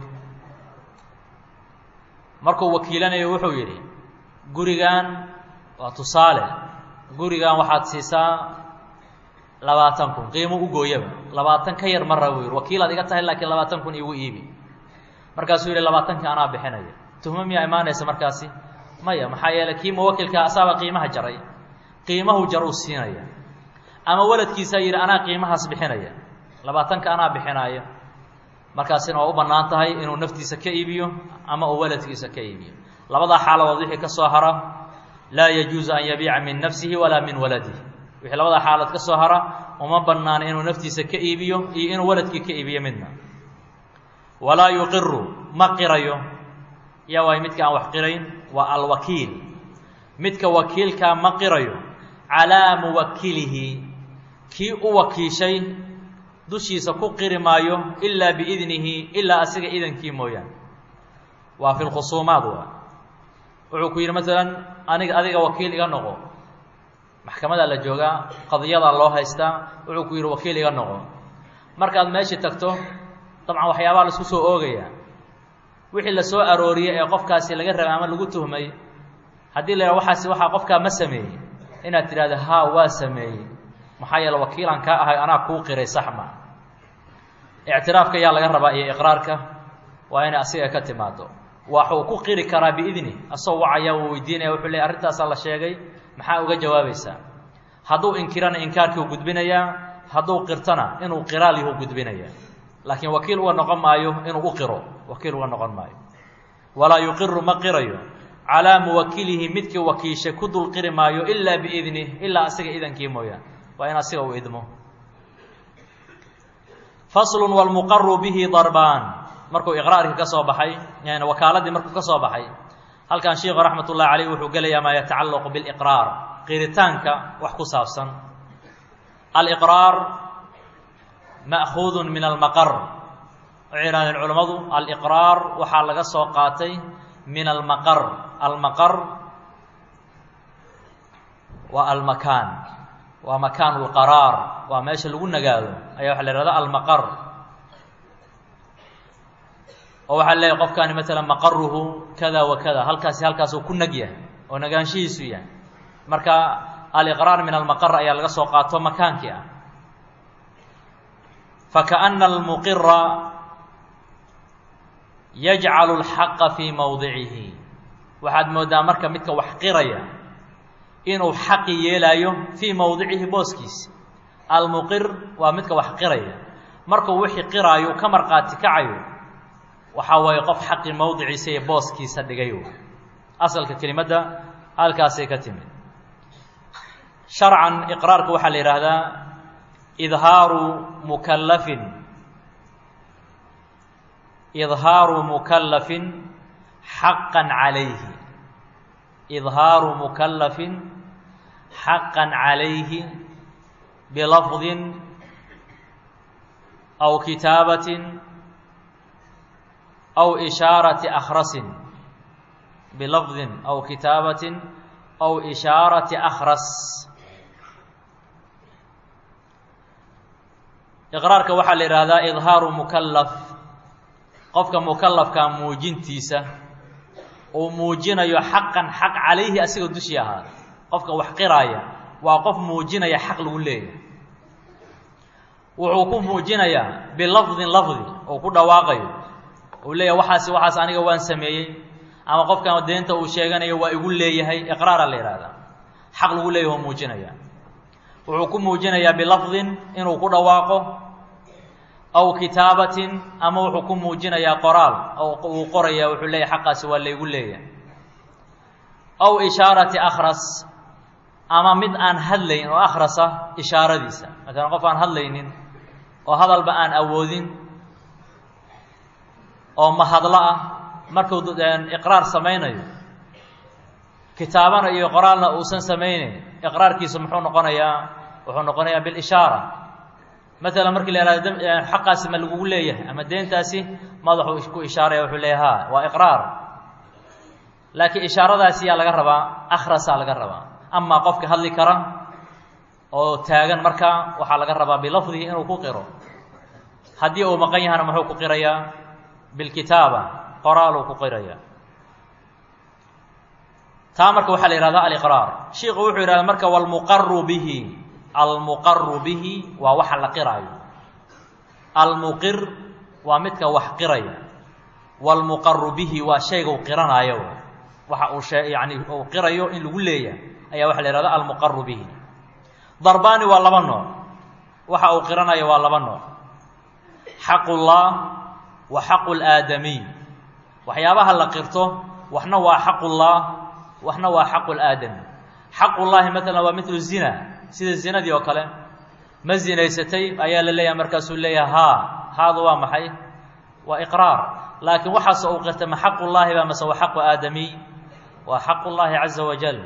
markuu wakiilanayo wuxuu yidhi gurigan waa tusaale gurigan waxaad siisaa labaatan kun qiimo u gooyaba labaatan ka yar mara buu yidhi wakiilaad iga tahay laakiin labaatan kun iigu iibi markaasuu yidhi labaatanka anaa bixinaya tuhmo miyaa imaanaysa markaasi maya maxaa yeeley kii muwakilkaa asaaba qiimaha jaray qiimahu jar uu siinaya ama waladkiisaa yidhi anaa qiimahaas bixinaya labaatanka anaa bixinaayo markaasina waa u bannaan tahay inuu naftiisa ka iibiyo ama uu waladkiisa ka iibiyo labadaa xaaladood wixii ka soo hara laa yajuusu an yabiica min nafsihi walaa min waladihi wixii labadaa xaaladood ka soo hara uma bannaana inuu naftiisa ka iibiyo iyo inuu waladkii ka iibiyo midna walaa yuqiru ma qirayo yaa waay midka aan wax qirayn waa alwakiil midka wakiilkaa ma qirayo calaa muwakilihi kii u wakiishay dushiisa ku qiri maayo ilaa biidnihi ilaa asiga idankii mooyaane waa fi lkhusuumaad waa wuxuu ku yidhi masalan aniga adiga wakiil iga noqo maxkamadaa la joogaa qadiyadaa loo haystaa wuxuu ku yidhi wakiil iga noqo markaad meeshii tagto dabcan waxyaabaa la isku soo oogayaa wixii la soo arooriyey ee qofkaasi laga rabay ama lagu tuhmay haddii la yidhaha waxaasi waxaa qofkaa ma sameeyey inaad tidhahdo haa waa sameeyey maxaa yeele wakiilaan kaa ahay anaa kuu qiray sax ma ictiraafka yaa laga rabaa iyo iqraarka waa inay asiga ka timaado waxuu ku qiri karaa biidni asagoo wacaya uu weydiinaya wuxuu leey arrintaasaa la sheegay maxaa uga jawaabaysaa hadduu inkirana inkaarkii u gudbinayaa hadduu qirtana inuu qiraal yahu gudbinaya laakiin wakiil uga noqon maayo inuu u qiro wakiil uga noqon maayo walaa yuqiru ma qirayo calaa muwakilihi midkii wakiishay ku dul qiri maayo ilaa biidnih ilaa asiga idankii mooyaan waa in asiga uu idmo faslun wlmuqaru bihi darbaan markuu iqraarkii ka soo baxay yani wakaaladii markuu ka soo baxay halkan sheikhu raxmat ullahi caleyh wuxuu gelayaa maa yatacallaqu biliqraar qiritaanka wax ku saabsan aliqraar ma'kuudu min almaqar waxay yihahdeen culammadu aliqraar waxaa laga soo qaatay min almaqar almaqar waa almakaan waa makaan lqaraar waa meesha lagu nagaado ayaa waxa la ihahda almaqar oo waxaa leeyahy qofkaani maalan maqaruhu kada wa kada halkaasi halkaasuu ku nag yahay oo nagaanshihiisu yahay marka aliqraar min almaqar ayaa laga soo qaato makaankii ah fakaأna almuqira yajcalu اlxaqa fii mowdicihi waxaad moodaa marka midka wax qiraya inuu xaqi yeelaayo fii mowdicihi booskiisa almuqir waa midka wax qiraya markuu wixii qiraayo ka marqaati kacayo waxaa waaye qof xaqi mowdiciisa iyo booskiisa dhigayo asalka kelimadda halkaasay ka timid sharcan iqraarka waxaa la yidhaahdaa idhaaru mukallafin idhaaru mukallafin xaqan calayhi idhaaru mukallafin xaqan calayhi bilafdin aw kitaabatin aw ishaarati akhrasin bilafdin aw kitaabatin aw ishaarati akhras iqraarka waxaa la yidhaahdaa idhaaru mukallaf qofka mukallafka muujintiisa uu muujinayo xaqan xaq calayhi asigoo dushii ahaada qofka wax qiraaya waa qof muujinaya xaq lagu leeyahay wuxuu ku muujinayaa bilafdin lafdi oo ku dhawaaqayo uu leeyahay waxaasi waxaas aniga waan sameeyey ama qofkan deenta uu sheeganayo waa igu leeyahay iqraara la yidhahdaa xaq lagu leeyahy oo muujinaya wuxuu ku muujinayaa bilafdin inuu ku dhawaaqo aw kitaabatin ama wuxuu ku muujinayaa qoraal oo uu qoraya wuxuu leeyahay xaqaasi waa laygu leeyahay aw ishaarati akhras ama mid aan hadlayn oo akhrasa ishaaradiisa maalan qof aan hadlaynin oo hadalba aan awoodin oo mahadlo ah markuu iqraar samaynayo kitaabana iyo qoraalna uusan samaynayn iqraarkiisu muxuu noqonayaa wuxuu noqonayaa bilishaara maalan markii la ihahdo xaqaasi ma lagugu leeyahay ama deentaasi madaxuu ku ishaaraya wuxuu leeyahay ha waa iqraar laakiin ishaaradaasi yaa laga rabaa akhrasaa laga rabaa amaa qofka hadli kara oo taagan markaa waxaa laga rabaa bilafdihi inuu ku qiro haddii uu maqan yahana muxuu ku qirayaa bilkitaaba qoraaluu ku qiraya taa marka waxaa la yihahdaa aliqraar shiiku wuxuu yidhahda marka walmuqaru bihi almuqaru bihi waa waxa la qiraayo almuqir waa midka wax qiraya walmuqaru bihi waa shayga u qiranaayo waxa uu shee yani uu qirayo in lagu leeyahay ayaa waxa la yihahda almuqaru bihi darbaani waa laba nooc waxa uu qiranayo waa laba nooc xaqullah wa xaqu laadamiy waxyaabaha la qirto waxna waa xaqullah waxna waa xaqu laadami xaqullaahi maalan waa midlu zina sida zinadii oo kale ma zinaysatay ayaa la leeyahay markaasuu leeyahay haa haadu waa maxay waa iqraar laakiin waxaas uu qirtay ma xaqullaahi ba mase waa xaqu aadamiy waa xaqu llaahi caza wajal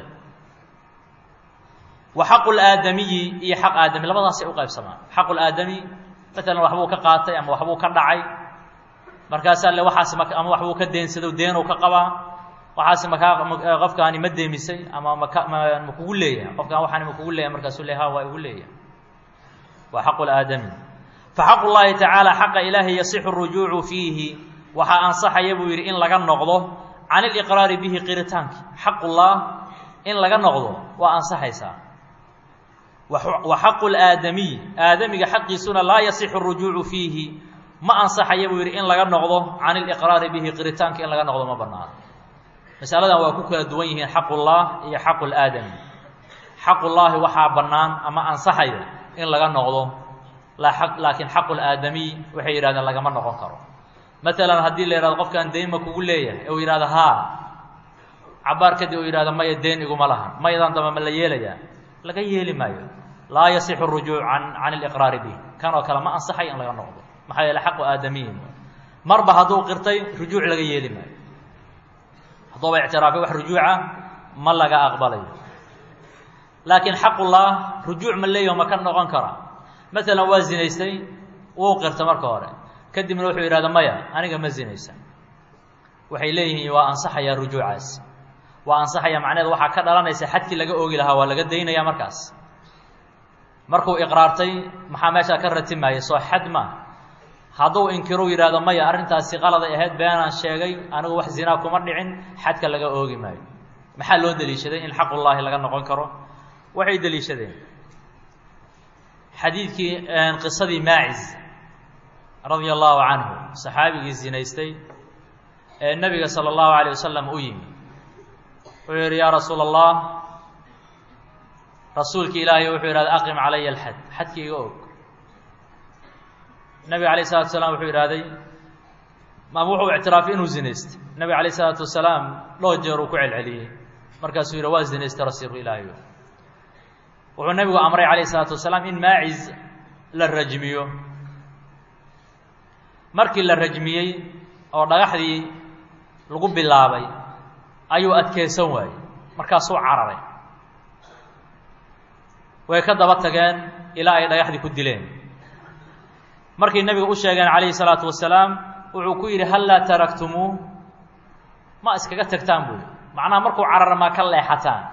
wa xaqu laadamiyi iyo xaq aadami labadaasay u qaybsamaan xaqu laadami maalan waxbuu ka qaatay ama waxbuu ka dhacay markaasaa le waxaas ma ama waxbuu ka deensado deenuu ka qabaa waxaas makaa qofkaani ma deemisay ama maka ma kugu leeyahay qofkaan waxaani ma kugu leeyahay markaasuu le ha waa igu leeyahay waa xaqu laadami fa xaqu llaahi tacaala xaqa ilaahi yasixu rujuucu fiihi waxaa ansaxaya buu yidhi in laga noqdo can iliqraari bihi qiritaanki xaqullah in laga noqdo waa ansaxaysaa wa xaqu laadamiy aadamiga xaqiisuna laa yasixu rujuucu fiihi ma ansaxaya buu yidhi in laga noqdo can iliqraari bihi qiritaanka in laga noqdo ma banaano masaladan waa ku kala duwan yihiin xaqullah iyo xaqu laadami xaqullaahi waxaa bannaan ama ansaxaya in laga noqdo laakiin xaqu laadamiy waxay yidhahdeen lagama noqon karo maalan haddii la yihahdo qofkaan deyn ma kugu leeyahay uu yidhahdo haa cabaar kadib uu yidhahdo maya deen iguma lahan mayadan damba ma la yeelayaa laga yeeli maayo laa yasixu rujuuc can can iliqraari bih kan oo kale ma ansaxay in laga noqdo maxaa yeele xaqu aadamiyin marba hadduu qirtay rujuuc laga yeeli maayo hadduuba ictiraafay wax rujuuca ma laga aqbalayo laakiin xaqullah rujuuc ma leeyaho ma ka noqon kara maalan waa zinaystay wuu qirta marka hore kadibna wuxuu yidhahda maya aniga ma zinaysan waxay leeyihiin waa ansaxayaa rujuucaas waa ansaxaya macnaheed waxaa ka dhalanaysa xadkii laga oogi lahaa waa laga daynaya markaas markuu iqraartay maxaa meeshaa ka ratimaaya soo xad ma hadduu inkiruu yidhahdo maya arrintaasi qaladay ahayd beenaan sheegay anigu wax zinaa kuma dhicin xadka laga oogi maayo maxaa loo deliishaday in xaqullaahi laga noqon karo waxay deliishadeen xadiidkii qisadii maacis radia allahu canhu saxaabigii zinaystay ee nebiga sala allahu alayh wasalam u yimi wuxuu yidhi yaa rasuula allah rasuulki ilaahay wuxuu yidhahda aqim calaya alxad xadki iga og nebiga alayh isalatu wasalaam wuxuu yidhahday maama wuxuu ictiraafay inuu zinaystay nebiga alayh isalaatu wasalaam dhowr jeer uu ku celceliyey markaasuu yidhi waa zinaystay rasuulku ilaahay wuxuu nebigu amray calayh isalaatu wasalaam in maacis la rajmiyo markii la rajmiyey oo dhagaxdii lagu bilaabay ayuu adkeysan waayey markaasuu cararay way ka daba tageen ilaa ay dhagaxdii ku dileen markay nebiga u sheegeen calayhi salaatu wasalaam wuxuu ku yidhi hal laa taraktumuuh ma iskaga tagtaan buuli macnaha markuu carara maa ka leexataan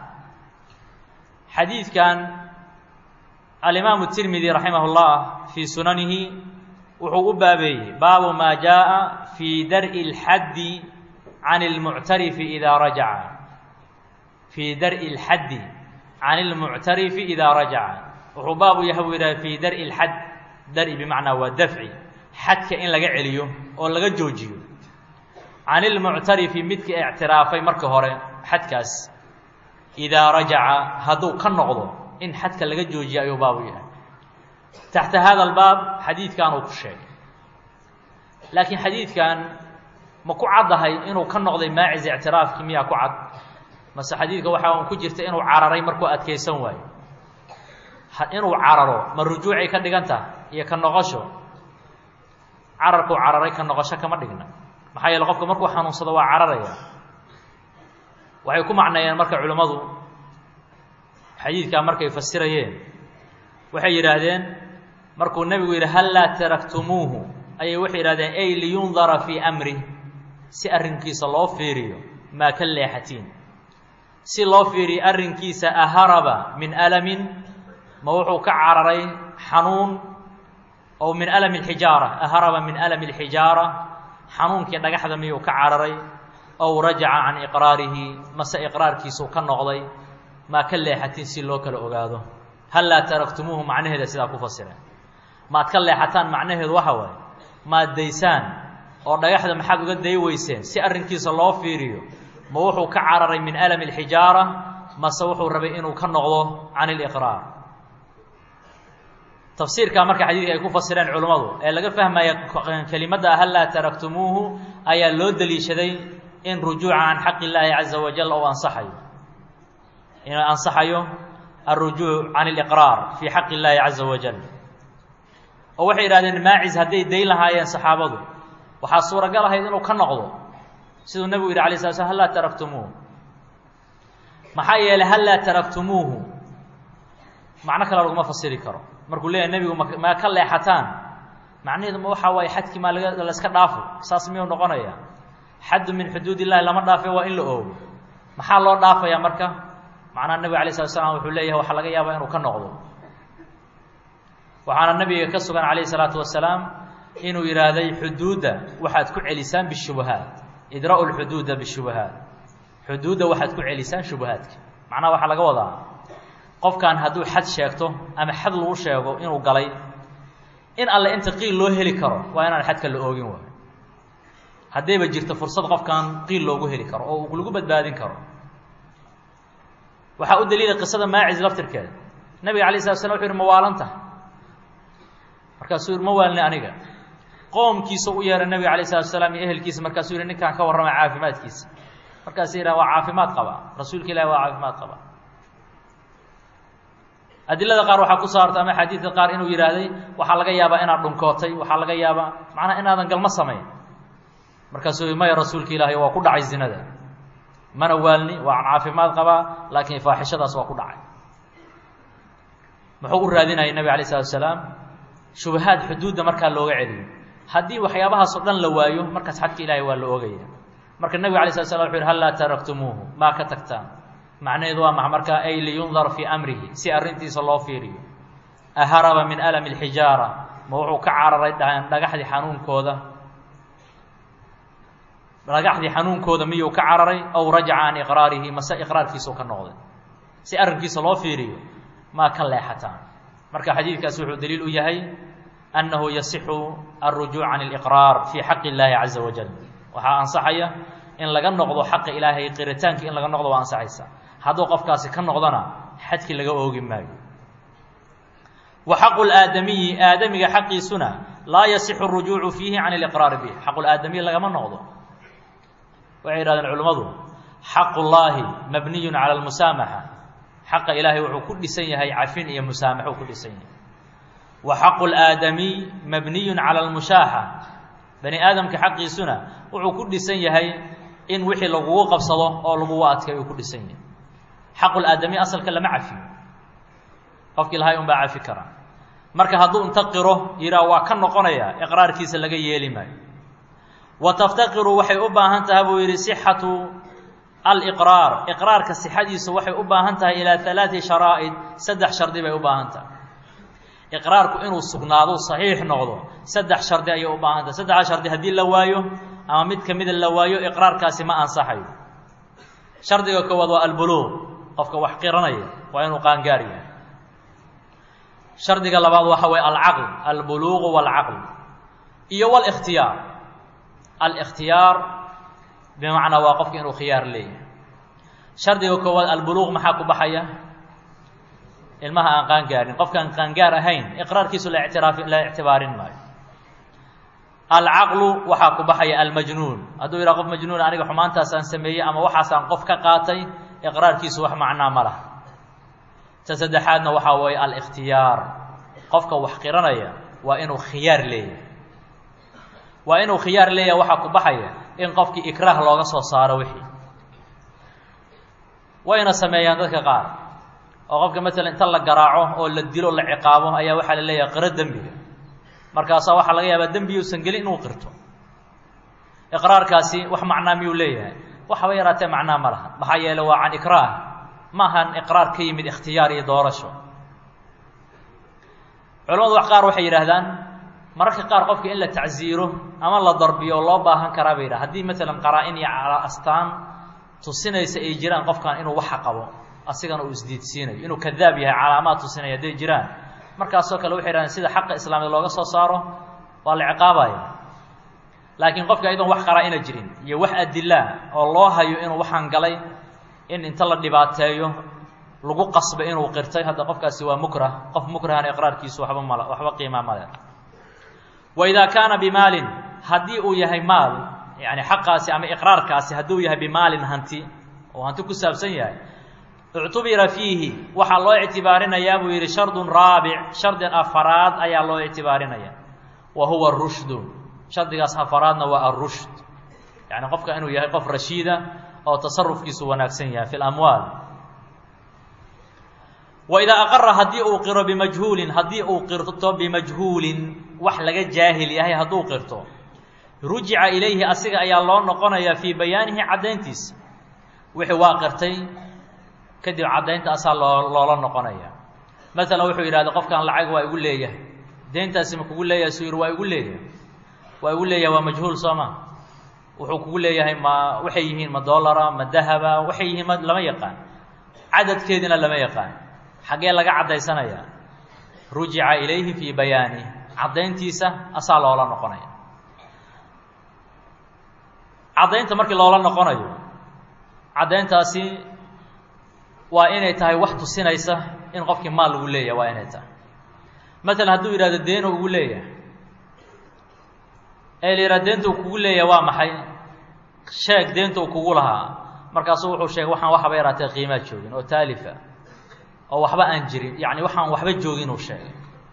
xadiidkan alimaamu tirmidi raximah اllah fii sunanihi wuxuu u baabeeyey baabu maa jaaءa fii dar'i اlxaddi can اlmuctarifi idaa rajaca fii dar'i اlxaddi can اlmuctarifi idaa rajaca wuxuu baabu yahay buu yidhaha fii dar'i اlxadd dar'i bimacnaa waa dafci xadka in laga celiyo oo laga joojiyo can ilmuctarifi midka ictiraafay marka hore xadkaas idaa rajaca hadduu ka noqdo in xadka laga joojiyo ayuu baabu yahay taxta hada albaab xadiidkan uu ku sheegay laakiin xadiidkan ma ku caddahay inuu ka noqday maacis ictiraafkii miyaa ku cad mase xadiidka waxa un ku jirta inuu cararay markuu adkaysan waayo inuu cararo ma rujuucay ka dhigan taha iyo ka noqosho cararkuu cararay ka noqosho kama dhigna maxaa yeele qofka markuu xanuunsado waa cararaya waxay ku macneeyeen marka culimmadu xadiidkaa markay fasirayeen waxay yidhaahdeen markuu nebigu yidhi hal laa taraktumuuhu ayay waxay yidhahdeen ey liyundara fii amrih si arrinkiisa loo fiiriyo maa ka leexatiin si loo fiiriyo arrinkiisa aharaba min alamin ma wuxuu ka cararay xanuun ow min alami alxijaara aharaba min alami alxijaara xanuunkii dhagaxda miyuu ka cararay ow rajaca can iqraarihi mase iqraarkiisuu ka noqday maa ka leexatiin si loo kala ogaado hal laa taraktumuuhu macnaheeda sidaa ku fasireen maad ka leexataan macnaheedu waxa waaye maad daysaan oo dhagaxda maxaad uga day weyseen si arrinkiisa loo fiiriyo ma wuxuu ka cararay min alami alxijaara mase wuxuu rabay inuu ka noqdo can iliqraar tafsiirkaa marka xadiidka ay ku fasireen culummadu ee laga fahmaya kelimadda hal laa taraktumuuhu ayaa loo deliishaday in rujuuca can xaqi illaahi caza wajal ou ansaxayo inuu ansaxayo alrujuuc can iliqraar fii xaqi illaahi caza wajal oo waxay yidhahdeen maacis hadday dayn lahaayeen saxaabadu waxaa suuragal ahayd inuu ka noqdo siduu nebigu yidhi alay sla slam hal laa taraktumuuhu maxaa yeelay hal laa taraktumuuhu macno kale laguma fasiri karo markuu leeyahay nebigu ma maa ka leexataan macnaheedu ma waxaa waaye xadkii maa laga layska dhaafo saas miyuu noqonaya xaddu min xuduud illahi lama dhaafe waa in la oogo maxaa loo dhaafayaa marka macnaha nebiga alay slat slam wuxuu leeyahay waxaa laga yaabaa inuu ka noqdo waxaana nebiga ka sugan calayh isalaatu wasalaam inuu yidhaahday xuduudda waxaad ku celisaan bishubahaat idra'u lxuduuda bishubahaat xuduudda waxaad ku celisaan shubahaadka macnaha waxaa laga wadaa qofkan hadduu xad sheegto ama xad lagu sheego inuu galay in alle inta qiil loo heli karo waa inaan xadka la oogin waayo haddayba jirto fursad qofkan qiil loogu heli karo oo uu lagu badbaadin karo waxaa u daliila qisada maacis laftirkeeda nabiga alay slat slam wuxu yhi ma waalanta markaasuu yihi ma waalni aniga qoomkiisa u yeeray nabiga alayh salatu salaam iyo ehelkiisa markaasuu yihi ninkaan ka warrama caafimaadkiisa markaasu yidhaha waa caafimaad qaba rasuulka ilahi waa caafimaad qaba adilada qaar waxaa ku soo hartay ama xadiidka qaar inuu yidhaahday waxaa laga yaabaa inaad dhunkootay waxaa laga yaabaa macnaa inaadan galmo samayn markaasuu yii maya rasuulka ilaahay waa ku dhacay zinada mana waalni waa caafimaad qabaa laakiin faaxishadaas waa ku dhacay muxuu u raadinayay nebi alay slatu salaam shubahaad xuduudda markaa looga celiyo haddii waxyaabahaasoo dhan la waayo markaas xadka ilaahay waa la oogaya marka nebiga alay slat slam wuxu yhi hal laa taraktumuuhu maa ka tagtaan macnaheedu waa maxa markaa ay liyundar fii amrihi si arrintiisa loo fiiriyo aharaba min alami alxijaara ma wuxuu ka cararay dhagaxdii xanuunkooda dhagaxdii xanuunkooda miyuu ka cararay aw rajaca can iqraarihi mase iqraarkiisuu ka noqday si arrinkiisa loo fiiriyo maa ka leexataan marka xadiidkaasi wuxuu daliil u yahay annahu yasixu alrujuuc can اliqraar fii xaqi اllaahi caza wajal waxaa ansaxaya in laga noqdo xaqa ilaahay qiritaankii in laga noqdo waa ansaxaysa hadduu qofkaasi ka noqdona xadkii laga oogi maayo wa xaqu laadamiyi aadamiga xaqiisuna laa yasixu اrujuucu fiihi can اliqraari bih xaqu laadamiyi lagama noqdo waxay yidhahdeen culimmadu xaqu llaahi mabniyun cala almusaamaxa xaqa ilaahay wuxuu ku dhisan yahay cafin iyo musaamaxo ku dhisan yahay wa xaqu laadamiy mabniyun cala almushaaxa bani aadamka xaqiisuna wuxuu ku dhisan yahay in wixii lagugu qabsado oo lagugu adkay uu ku dhisan yahay xaqu laadamiy asalka lama cafiyo qofkii lahay un baa cafi kara marka hadduu inta qiro yidhaah waa ka noqonaya iqraarkiisa laga yeeli maayo wa taftaqiru waxay u baahan tahay buu yidhi sixatu aliqraar iqraarka sixadiisu waxay u baahan tahay ilaa alaati sharaa'id saddex shardi bay u baahan tahay iqraarku inuu sugnaado saxiix noqdo saddex shardi ayay u baahan tahay saddexdaa shardi haddii la waayo ama mid ka mida la waayo iqraarkaasi ma ansaxayo shardiga koowaad waa albuluuq qofka wax qiranaya waa inuu qaangaar yahay shardiga labaad waxa waye alcaql albuluuqu waalcaql iyo walikhtiyaar alikhtiyaar bimacnaa waa qofka inuu khiyaar leeyahay shardiga koowaad albuluuq maxaa ku baxaya ilmaha aan qaangaarin qofkaan qaangaar ahayn iqraarkiisu la ictiraafi la ictibaarin maayo alcaqlu waxaa ku baxaya almajnuun hadduu yidhaha qof majnuun aniga xumaantaasaan sameeyey ama waxaasaan qof ka qaatay iqraarkiisu wax macnaa ma laha ta saddexaadna waxaa weeye alikhtiyaar qofka wax qiranaya waa inuu khiyaar leeyahay waa inuu khiyaar leeyahay waxaa ku baxaya in qofkii ikraah looga soo saaro wixii wayna sameeyaan dadka qaar oo qofka maalan inta la garaaco oo la dilo la ciqaabo ayaa waxaa la leeyahay qiro dembiga markaasaa waxaa laga yaabaa dembi uusan gelin inuu qirto iqraarkaasi wax macnaa miyuu leeyahay waxaba yaraatee macnaa ma laha maxaa yeele waa can ikraah ma ahan iqraar ka yimid ikhtiyaar iyo doorasho culamadu wax qaar waxay yidhaahdaan mararka qaar qofka in la tacsiiro ama la darbiyo oo loo baahan karaa bay yidhaha haddii maalan qaraa-in iyo astaan tusinaysa ay jiraan qofkan inuu waxa qabo asigana uu isdiidsiinayo inuu kadaab yahay calaamaad tusinaya hadday jiraan markaasoo kale waxay yidhahdeen sida xaqa islaamiyad looga soo saaro waa la ciqaabaya laakiin qofka iyadoon wax qaraa-ina jirin iyo wax adilaa oo loo hayo inuu waxaan galay in inta la dhibaateeyo lagu qasba inuu qirtay hadda qofkaasi waa mukrah qof mukrahana iqraarkiisu waxba mal waxba qiimaa male wa idaa kaana bimaalin haddii uu yahay maal yani xaqaasi ama iqraarkaasi hadduu yahay bimaalin hanti oo hanti ku saabsan yahay ictubira fiihi waxaa loo ictibaarinayaa buu yidhi shardun raabic shardin afaraad ayaa loo ictibaarinaya wa huwa rushdu shardigaas afaraadna waa arushd yani qofka inuu yahay qof rashiida oo tasarufkiisu wanaagsan yahay fi lamwaal wa idaa aqara haddii uu qiro bimajhuulin haddii uu qirto bimajhuulin wax laga jaahil yahay hadduu qirto rujica ilayhi asiga ayaa loo noqonayaa fii bayaanihi caddayntiisa wixii waa qirtay kadib caddaynta asaa loo loola noqonaya masalan wuxuu yidhahda qofkan lacag waa igu leeyahay deyntaasi ma kugu leeyahay suu yidhi waa igu leeyahay waa igu leeyahay waa majhuul soo ma wuxuu kugu leeyahay ma waxay yihiin ma dollara ma dahaba waxay yihiin ma lama yaqaan cadadkeedina lama yaqaan xaggee laga caddaysanayaa rujica ilayhi fii bayaani caddayntiisa asaa loola noqonaya caddaynta markii loola noqonayo caddayntaasi waa inay tahay wax tusinaysa in qofkii maal lagu leeyahay waa inay tahay masalan hadduu yidhahdo deeno ugu leeyahay ee la yidhaha deenta uu kugu leeyahay waa maxay sheeg deenta uu kugu lahaa markaasuu wuxuu sheegay waxaan waxaba yaraatee qiimaa joogin oo taalifa oo waxba aan jirin yacni waxaan waxba joogin uu sheegay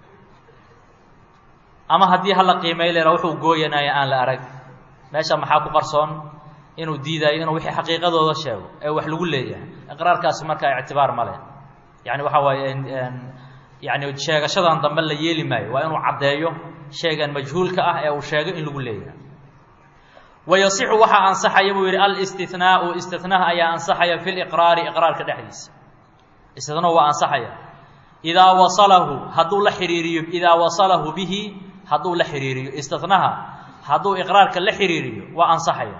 ama haddii hala qiimay leera wuxuu gooyanaya aan la arag meesha maxaa ku qarsoon inuu diidayo inuu wixii xaqiiqadooda sheego ee wax lagu leeyahay iqraarkaasi markaa ictibaar ma leh yani waxa waaye yani sheegashadan dambe la yeeli maayo waa inuu caddeeyo sheegan majhuulka ah ee uu sheego in lagu leeyahay wayasixu waxaa ansaxaya buu yidhi alistinaau istinaha ayaa ansaxaya fi liqraari iqraarka dhexdiisa istinahu waa ansaxaya idaa wasalahu hadduu la xiriiriyo idaa wasalahu bihi hadduu la xiriiriyo istinaha hadduu iqraarka la xiriiriyo waa ansaxaya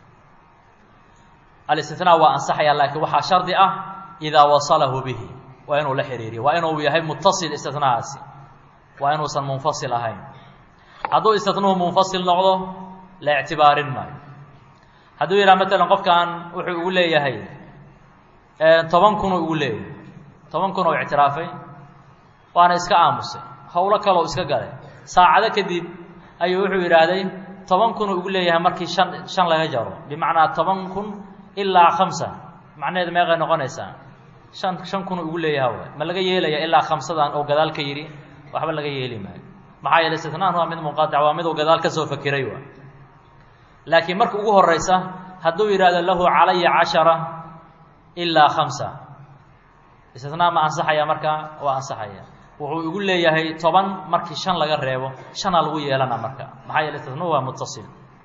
alistinaa waa ansaxaya laakiin waxaa shardi ah idaa wasalahu bihi waa inuu la xiriiriyo waa inuu yahay mutasil istinahaasi waa inuusan munfasil ahayn hadduu istinuhu munfasil noqdo la ictibaarin maayo hadduu yidhaha matalan qofkan wuxuu ugu leeyahay toban kunuu ugu leeyahay toban kun oo ictiraafay waana iska aamusay howlo kaloo iska galay saacado kadib ayuu wuxuu yidhaahday toban kunuu ugu leeyahay markii shan shan laga jaro bimacnaa toban kun ilaa khamsa macnaheedu meeqay noqonaysaa shan shan kunuu ugu leeyaha waay ma laga yeelaya ilaa khamsadan oo gadaal ka yidhi waxba laga yeeli maayo maxaa yeele istitnaan waa mid munqatic waa miduu gadaal ka soo fakiray waa laakiin marka ugu horeysa hadduu yidhaahdo lahu calaya cashara ilaa khamsa istitnaa ma ansaxaya markaa waa ansaxaya wuxuu igu leeyahay toban markii shan laga reebo shanaa lagu yeelana marka maxaa yeele istitnuu waa mutasil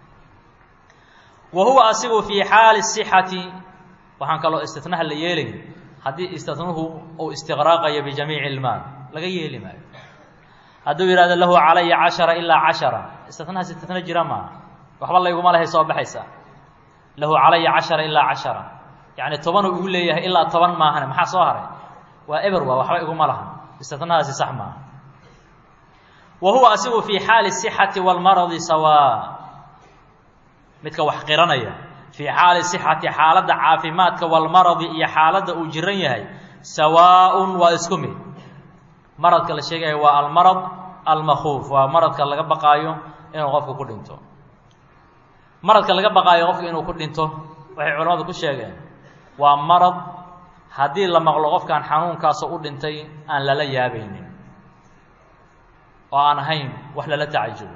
wa huwa asigu fii xaali sixati waxaan kaloo istitnaha la yeelay haddii istitnuhu uu istiqraaqayo bijamiici ilmaal laga yeeli maayo hadduu yidhahdo lahu calaya cashara ilaa cashara istitnahaas istitna jira maaha waxba layguma lehay soo baxaysa lahu calaya cashara ilaa cashara yacni tobanuu igu leeyahay ilaa toban maahane maxaa soo haray waa eber waa waxba iguma laha istitnahaasi sax maaha wa huwa asigu fii xaali sixati walmaradi sawaa midka wax qiranaya fii xaali sixati xaaladda caafimaadka walmaradi iyo xaaladda uu jiran yahay sawaaءun waa isku mid maradka la sheegaya waa almarad almakuuf waa maradka laga baqaayo inuu qofku ku dhinto maradka laga baqaayo qofku inuu ku dhinto waxay culamadu ku sheegeen waa marad haddii la maqlo qofkan xanuunkaasoo u dhintay aan lala yaabaynin oo aan ahayn wax lala tacajubo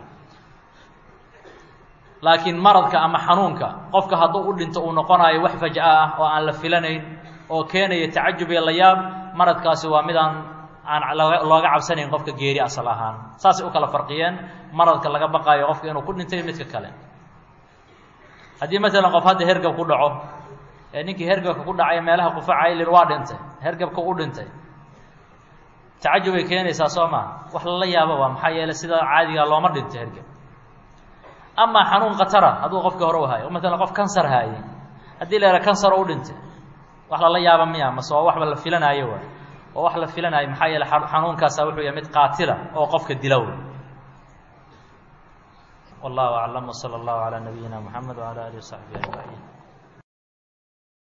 laakiin maradka ama xanuunka qofka hadduu u dhinto uu noqonayo wax faj'a ah oo aan la filanayn oo keenaya tacajub iyo layaab maradkaasi waa midaan aan looga cabsanayn qofka geeri asal ahaan saasay u kala farqiyeen maradka laga baqaayo qofka inuu ku dhintay midka kale haddii maalan qof hadda hergab ku dhaco ee ninkii hergabka ku dhacay meelaha qufacay lin waa dhintay hergabka u dhintay tacajubay keenaysaa soo maa wax lala yaabo waa maxaa yeeley sida caadiga looma dhinto hergab amaa xanuun khatara hadduu qofkii hore u hayo maalan qof kansar haayey haddii la yidhaha kansar oo u dhintay wax lala yaaba miya mase waa waxba la filanaayo waay oo wax la filanaayo maxaa yeele xanuunkaasa wuxuu yahay mid qaatila oo qofka dilow wallahu aclam wsala allahu calaa nabiyina moxamed wcala alihi wasaxbihi ajmaciin